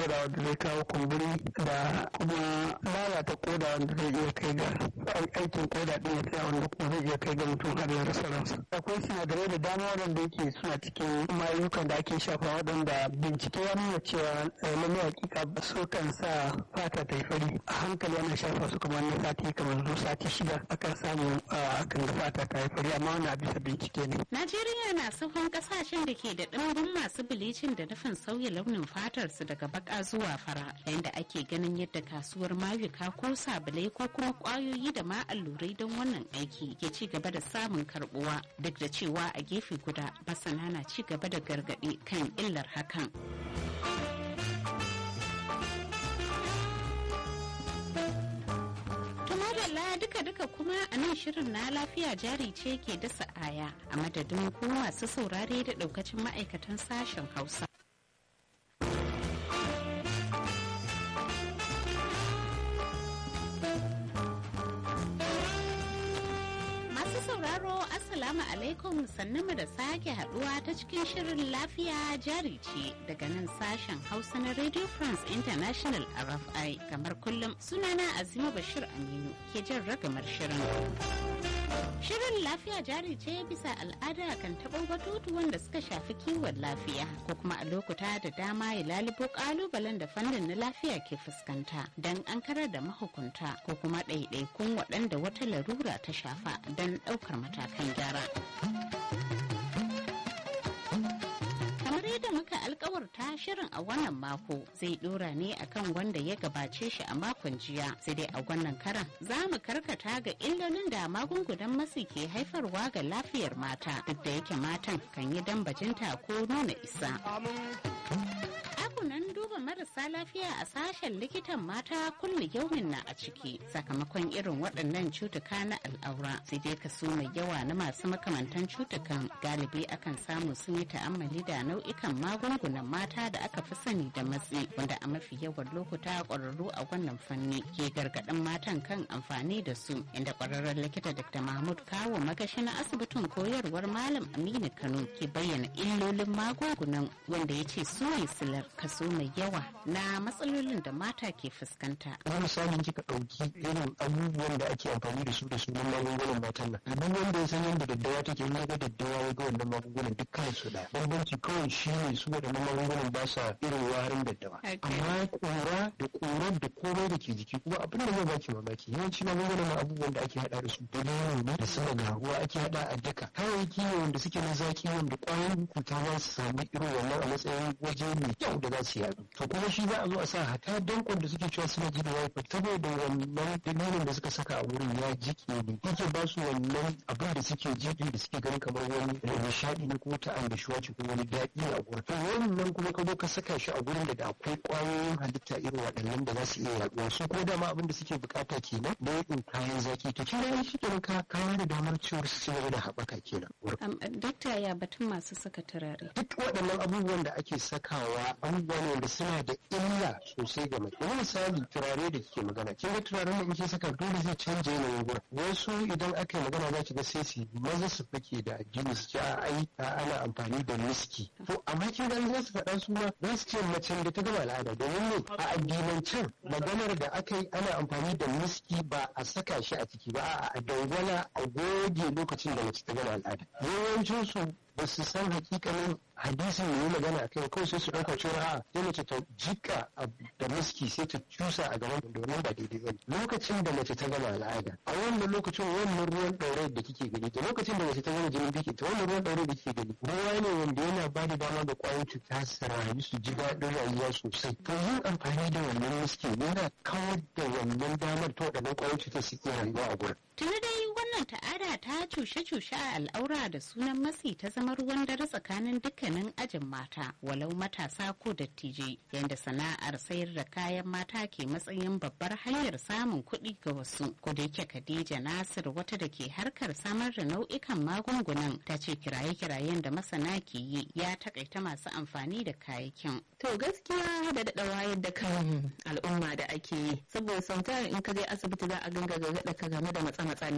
koda wanda zai kawo kumburi da kuma lalata koda wanda zai iya kai ga aikin koda ɗin ya tsaya wanda kuma zai iya kai ga mutum har ya rasa ransa akwai sinadarai da dama waɗanda yake suna cikin mayukan da ake shafa waɗanda bincike ya nuna cewa lalle hakika su kan sa fata ta yi fari a hankali ana shafa su kamar na sati kamar zo sati shida akan samu akan ga fata ta yi fari amma wani bisa bincike ne. Najeriya na sahun kasashen da ke da ɗimbin masu bilicin da nufin sauya launin fatar su daga baka zuwa fara yayin da ake ganin yadda kasuwar mayuka ko sabulai ko kuma kwayoyi da ma allurai don wannan aiki ke ci gaba da samun karbuwa duk da cewa a gefe guda masana na ci gaba da gargaɗi kan illar hakan. duka-duka kuma a nan shirin na lafiya jari ce ke dasa aya a madadin ku masu saurare da daukacin ma'aikatan sashen hausa. Masu sauraro Assalamu alaikum sannu da sake haduwa ta cikin shirin lafiya jari ce daga nan sashen hausa na Radio France International RFI kamar kullum sunana Azima Bashir Aminu ke jan ragamar shirin. Shirin lafiya jari ce bisa al'ada kan taɓo batutu wanda suka shafi kiwon lafiya ko kuma a lokuta da dama ya lalubo ƙalubalen da fannin na lafiya ke fuskanta don an karar da mahukunta ko kuma ɗaiɗaikun waɗanda wata larura ta shafa don ɗaukar matakan gyara. da muka alkawarta shirin a wannan mako zai dora ne akan wanda ya gabace shi a makon jiya sai dai a wannan karan za mu karkata ga illolin da magungunan masu ke haifarwa ga lafiyar mata duk da yake matan kan yi dambajinta ko nuna isa nan duba marasa lafiya a sashen likitan mata kullu yaumin na a ciki sakamakon irin waɗannan cutuka na al'aura sai dai kaso mai yawa na masu makamantan cutukan galibi akan samu sun yi ta'ammali da nau'ikan magungunan mata da aka fi sani da matsi wanda a mafi yawan lokuta ƙwararru a wannan fanni ke gargaɗin matan kan amfani da su inda ƙwararren likita dr mahmud kawo magashi na asibitin koyarwar malam aminu kano ke bayyana illolin magungunan wanda ya ce su ne silar kaso mai yawa na matsalolin da mata ke fuskanta. Na misali kika ɗauki irin abubuwan da ake amfani da su da sunan magungunan matan nan. Duk wanda ya san yadda daddawa take in ga daddawa ya ga wannan magungunan dukkan su da. Bambanci kawai shi ne su waɗannan magungunan ba sa irin warin daddawa. Amma kura da kurar da komai da ke jiki kuma abin da zai baki mamaki yawanci magungunan na abubuwan da ake haɗa da su da nono ne da sama ga ruwa ake haɗa a daka. Kayayyaki ne wanda suke na zaki wanda ƙwayoyin cuta za su sami irin wannan a matsayin waje mai kyau da za su yadu to kuma shi za a zo a sa hata dankon da suke cewa suna jini wifi saboda wannan dalilin da suka saka a wurin ya jike ne yake ba su wannan abin da suke jiki da suke ganin kamar wani nishadi ne ko ta annashuwa ce ko wani daɗi a gurin to wannan kuma ka zo ka saka shi a gurin da akwai ƙwayoyin halitta irin waɗannan da za su iya yaduwa su kuma dama abin da suke bukata kenan da yakin kayan zaki to kin ga shi kenan ka kawo da damar ciwon su ci da haɓaka kenan dakta ya batun masu saka turare duk waɗannan abubuwan da ake sakawa abubuwa ne wanda suna da illa sosai ga mace wani misali turare da kike magana kin ga turaren da in kin saka dole zai canja yanayin gurin wasu idan aka yi magana za ki ga sai su maza su fake da addini su ce a ai ana amfani da miski to amma kin ga za su faɗa su ma za su ce macen da ta gama al'ada domin ne a addinancin maganar da aka yi ana amfani da miski ba a saka shi a ciki ba a dangwala a goge lokacin da mace ta gama al'ada yawancin su ba su san hakikanin hadisin da yi magana a kai kawai sai su ɗauka cewa a sai mace ta jika da miski sai ta cusa a gaban domin ba daidai ba lokacin da mace ta gama al'ada a wannan lokacin wannan ruwan ɗaure da kike gani da lokacin da mace ta gama jinin biki ta wannan ruwan ɗaure da kike gani ruwa ne wanda yana ba da dama ga ƙwayoyin cuta su rayu su ji daɗin rayuwa sosai to yin amfani da wannan miski yana kawar da wannan damar ta waɗannan ƙwayoyin cuta su iya rayuwa a gurin. Tuni dai wannan ta'ada ta cushe-cushe a al'aura da sunan matsi ta zama ruwan dare tsakanin dukkanin ajin mata walau matasa ko dattijai yadda sana'ar sayar da kayan mata ke matsayin babbar hanyar samun kuɗi ga wasu ko da yake Khadija Nasir wata da ke harkar samar da nau'ikan magungunan ta ce kiraye-kirayen da masana ke yi ya takaita masu amfani da kayayyakin. To gaskiya da daɗa wayar da kan al'umma da ake yi saboda sautar in ka je asibiti za a ganga gargaɗa ka game da matsa-matsan nan ba shi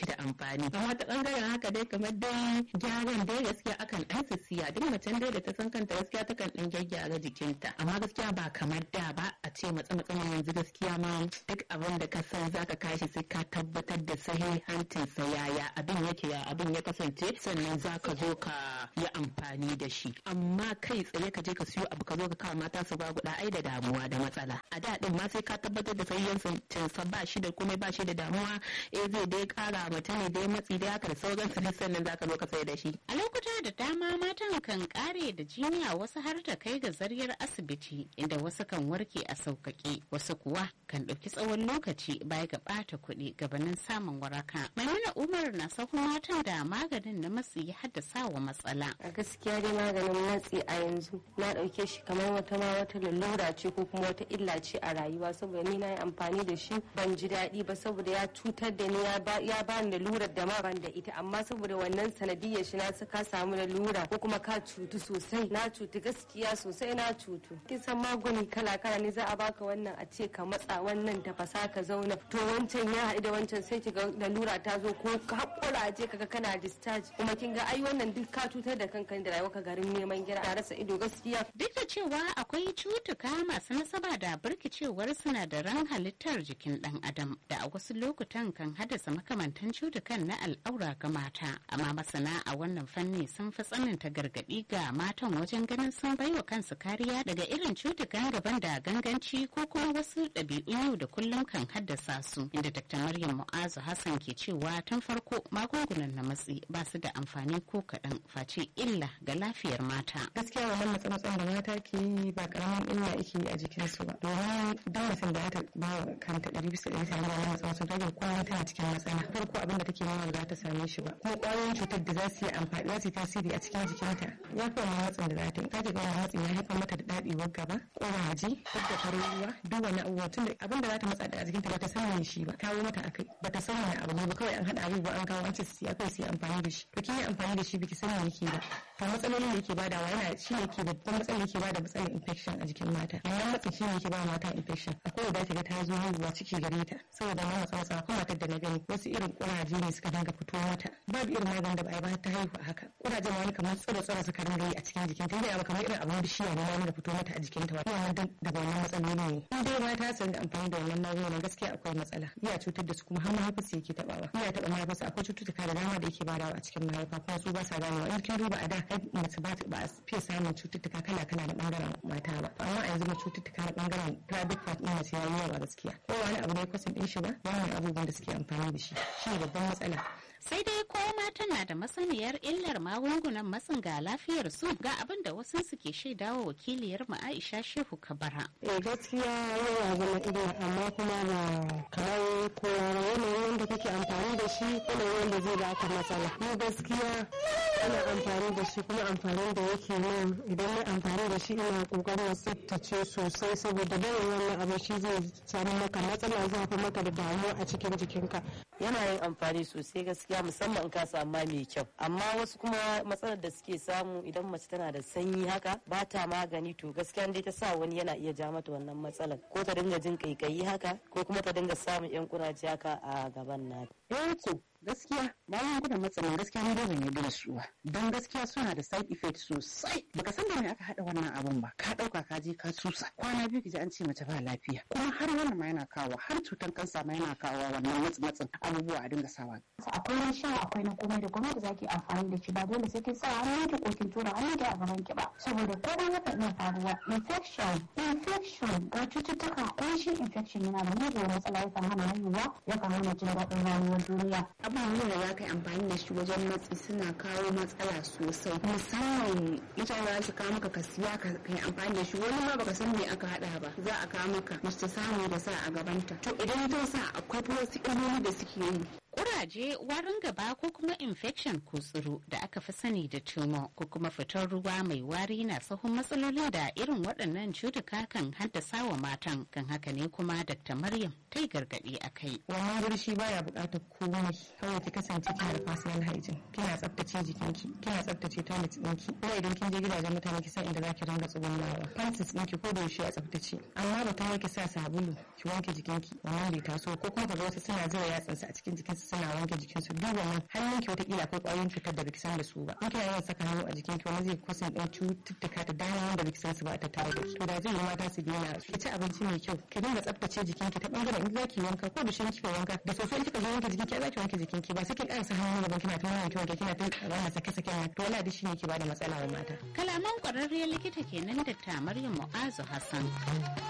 da amfani amma ta bangaren haka dai kamar dai gyaran dai gaskiya akan ɗan siya duk macen dai da ta san kanta gaskiya takan ɗan gyaggyara jikinta amma gaskiya ba kamar da ba a ce matsa matsa yanzu gaskiya ma duk abin da ka san zaka kashi sai ka tabbatar da sahihancin sa yaya abin yake ya abin ya kasance sannan zaka zo ka yi amfani da shi amma kai tsaye ka je ka siyo abu ka zo ka kawo mata su ba guda ai da damuwa da matsala a da din ma sai ka tabbatar da sahihancin sa ba shi da komai ba shi da damuwa eh zai dai kara mata ne dai matsi dai haka da sauran su sannan zaka zo ka sai da shi a lokuta da dama matan kan kare da jiniya wasu har ta kai ga zaryar asibiti inda wasu kan warke a sauƙaƙe wasu kuwa kan ɗauki tsawon lokaci baya ga ɓata kuɗi gabanin samun waraka maimuna umar na sahun matan da maganin na matsi ya haddasa wa matsala a gaskiya dai maganin matsi a yanzu na ɗauke shi kamar wata ma wata lalura ce ko kuma wata illa ce a rayuwa saboda ni na yi amfani da shi ban ji daɗi ba saboda ya cutar da ni ya ba ni lalurar da ma ban da ita amma saboda wannan sanadiyyar shi na ka samu lalura ko kuma ka cutu sosai na cutu gaskiya sosai na cutu kin san magani kala kala ne za a baka wannan a ce ka matsa wannan tafasa ka zauna to wancan ya haɗu da wancan sai kiga lalura ta zo ko ka hakura je kaga kana discharge kuma kin ga ai wannan duk ka cutar da kanka da rayuwa ka garin neman gira a rasa ido gaskiya duk da cewa akwai cutuka masu nasaba da birkicewar sinadaran halittar jikin dan adam da a wasu lokutan kan haddasa makamantan cutukan na al'aura ga mata amma masana a wannan fanni sun fi tsananta gargaɗi ga matan wajen ganin sun baiwa kansu kariya daga irin cutukan gaban da ganganci ko kuma wasu ɗabi'un yau da kullum kan haddasa su inda dr maryam mu'azu hassan ke cewa tun farko magungunan na matsi ba su da amfani ko kaɗan face illa ga lafiyar mata gaskiya wannan matsamatsan da mata ke yi ba karamin illa yake yi a jikinsu ba domin duk mutum da ta ba wa kanta ɗari bisa ɗari sami wannan matsamatsan rage kullum tana cikin matsala farko abin da take nema ba za ta same shi ba kuma ƙwayoyin cutar da za su yi amfani za su yi tasiri a cikin jikinta ya fi wannan matsin da za ta yi ta ga wannan matsin ya haifar mata da daɗewar gaba ƙuraje da farin ruwa duk wani abubuwa tun da abin da za ta matsa da a jikinta ba ta san me shi ba kawo mata akai ba ta san wani abu ne ba kawai an haɗa abubuwa an kawo an ce su akai su yi amfani da shi to kin yi amfani da shi biki san me yake ba to matsalolin da yake badawa yana shi ne ke babban matsalar yake bada matsalar infection a jikin mata wannan matsin shi ne yake ba mata infection akwai da ta ta zo haihuwa ciki gare ta saboda wannan matsa matsa akwai matar da na gani wasu irin ƙuraje ne suka dinga fito mata babu irin maganin da ba a ba ta haihu a haka ƙurajen wani kamar tsiro tsiro suka dinga yi a cikin jikinta inda ya kamar irin abin bishiya ne wani da fito mata a jikinta ba wannan daga wannan matsaloli ne in dai mata sun da amfani da wannan magungunan gaskiya akwai matsala iya cutar da su kuma har mahaifarsu yake tabawa iya taba mahaifarsu akwai cututtuka da dama da yake badawa a cikin mahaifa kuma su ba sa ganewa in kin duba a da mace ba ba a fiye samun cututtuka kala kala na bangaren mata ba amma a yanzu ma cututtuka na bangaren private part din mace yayi yawa gaskiya ko wani abu ne kwasan din shi ba wannan abubuwan da suke amfani da shi shi ne babban matsala sai dai ko mata na da masaniyar illar magungunan matsin ga lafiyar su ga abin da wasu suke shaidawa wakiliyar mu Aisha Shehu Kabara. Eh gaskiya yana zama illa amma kuma ba kamar ko yanayin wanda kake amfani da shi yanayin wanda zai baka matsala. Ni gaskiya ina amfani da shi kuma amfani da yake min idan na amfani da shi ina kokarin tsaftace sosai saboda bayan wannan abu shi zai samu maka matsala zai fi maka da damuwa a cikin jikinka. Yana yin amfani sosai gaskiya musamman in ka samu mai kyau amma wasu kuma matsalar da suke samu idan mace tana da sanyi haka ba ta magani to gaskiya dai ta sa wani yana iya ja mata wannan matsalar ko ta dinga jin kaikayi haka ko kuma ta dinga samun yan kuraje haka a gaban nata. Eh to gaskiya magungunan matsalin gaskiya ni ban yarda da su ba don gaskiya suna da side effect sosai baka san da me aka hada wannan abun ba ka dauka ka je ka susa kwana biyu ki ji an ce mace ba lafiya kuma har wannan ma yana kawo har cutan kansa ma yana kawo wannan matsin matsin abubuwa a dinga sawa akwai na sha akwai na komai da komai da zaki amfani da shi ba dole sai kin sa hannu ki ko kin tura hannu ki a gaban ki ba saboda komai yakan iya faruwa infection infection ga cututtuka ko shi infection yana da mugun matsala yakan hana haihuwa yakan hana jin daɗin rayuwar duniya abubuwan da za ka yi amfani da shi wajen matsi suna kawo matsala sosai musamman mutane za su kawo maka ka siya ka yi amfani da shi wani ma baka san me aka hada ba za a kawo maka mace ta samu da sa a gabanta to idan ta sa akwai wasu illoli da suke yi Kuraje, warin gaba ko kuma infection ko tsiro da aka fi sani da tumor ko kuma fitar ruwa mai wari na sahun matsalolin da irin waɗannan cutuka kan haddasa wa matan kan haka ne kuma Dr. Maryam ta yi gargaɗi a kai. wannan burshi baya buƙatar komai kawai ki kasance kina da personal hygiene kina tsaftace jikinki kina tsaftace toilet ɗinki kuma idan kin je gidajen mutane ki san inda za ki ringa tsugunnawa panties ɗinki ko da yaushe a tsaftace amma ba ta ki sa sabulu ki wanke jikinki wannan bai taso ko kuma ka ga wasu suna zira yatsansu a cikin jikinsu suna wanke jikinsu duk wannan hannunki wataƙila akwai ƙwayoyin cutar da baki san da su ba in kina yawan saka hannu a jikinki wani zai kusan ɗan cututtuka da dama wanda baki san su ba a tattare da su to da zai yi mata su daina ki ci abinci mai kyau ki dinga tsaftace jikinki ta bangaren in zaki wanka ko da shi kika wanka da soso in kika je wanke jikinki za ki wanke jikinki ba sai ki ƙarasa hannu gaban kina ta wanke wanke kina ta wannan sake sake nan to wala da shi ne ke bada matsala wa mata kalaman kwararriyar likita kenan da ta Maryam Mu'azu Hassan